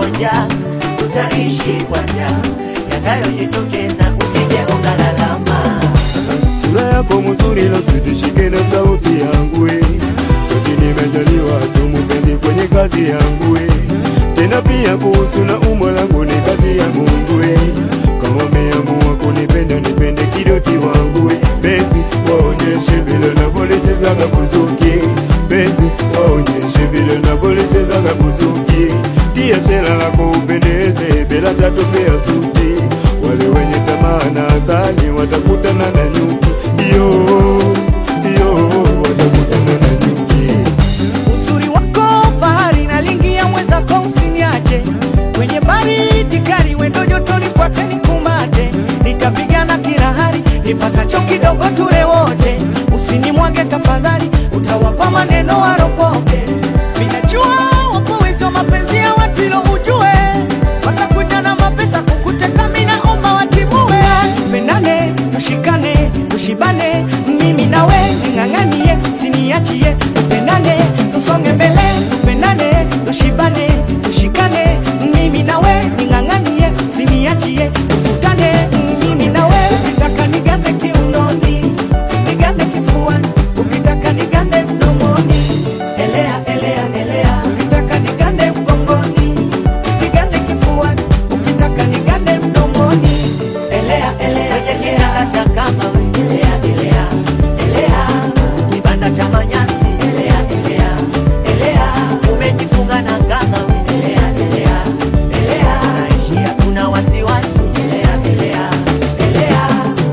njaa, tutaishi kwa njaa. Yatakayojitokeza usije ukalalama. Sura yako mzuri na usitishike na sauti yangu we. Sote nimejaliwa tumupendi kwenye kazi yangu we. Tena pia kuhusu na umbo langu ni kazi ya Mungu we. Kama umeamua kunipenda nipende kidoti wangu we. Bezi waonyeshe vile unavyochezaga buzuki. Bezi waonyeshe vile unavyochezaga buzuki. Tia shela lako upendeze bila tatu pia suti. Wale wenye tamaa na asali watakutana na nyuki. Yo, yo, watakutana na nyuki. Uzuri wako fahari nalingia mwenzako usiniache kwenye baridi kali wendo joto nifuate nikumbate nitapigana kirahari nipatacho kidogo ture wote usinimwage tafadhali utawapa maneno waropoke minajua wapo wezi wa mapenzi ya watu ilo ujue watakuja na mapesa kukuteka minaomba watimue tupendane tushikane tushibane mimi nawe ning'ang'anie siniachie tupendane tusonge mbele tupendane tushibane tushikane mimi nawe ning'ang'anie siniachie tuvutane mimi nawe ukitaka nigande kiunoni nigande kifuani ukitaka nigande mdomoni elea elea elea ukitaka nigande mgongoni nigande kifuani ukitaka nigande mdomoni elea elea Kwenye elea kitanda cha kama we, elea, elea, elea. Kibanda cha manyasi, elea, elea, elea. Umejifunga na kanga we, elea, elea, elea. Naishi hakuna wasiwasi, elea, elea, elea.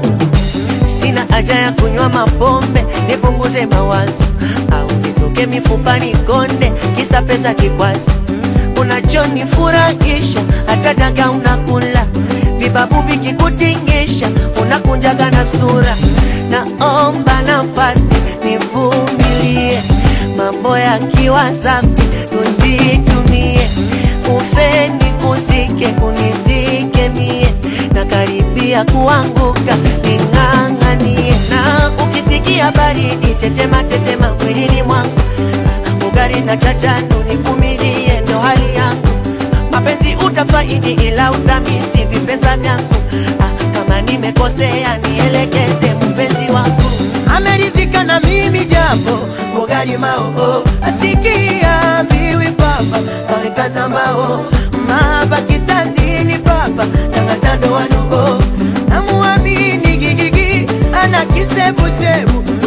Sina haja ya kunywa mapombe nipunguze mawazo, au nitoke mifupani konde, kisa pesa kikwazi. Unachonifurahisha hata daga unakula, vibabu vikikutingisha unakunjaga na sura. Naomba nafasi nivumilie, mambo yakiwa safi tuzitumie, ufe nikuzike unizike mie, na karibia kuanguka ning'ang'anie, na ukisikia baridi tetema tetema mwilini mwangu ugali na chachanu nivumilie, ndo hali yangu. Mapenzi utafaidi, ila utamisi vipesa vyangu. Ah, kama nimekosea nielekeze, mpenzi wangu. ameridhika na mimi japo ugali mao asikia mbiwi papa kawekaza mbao mahaba kitazini papa tangatando wanugo namuamini gigigi ana kisebusebu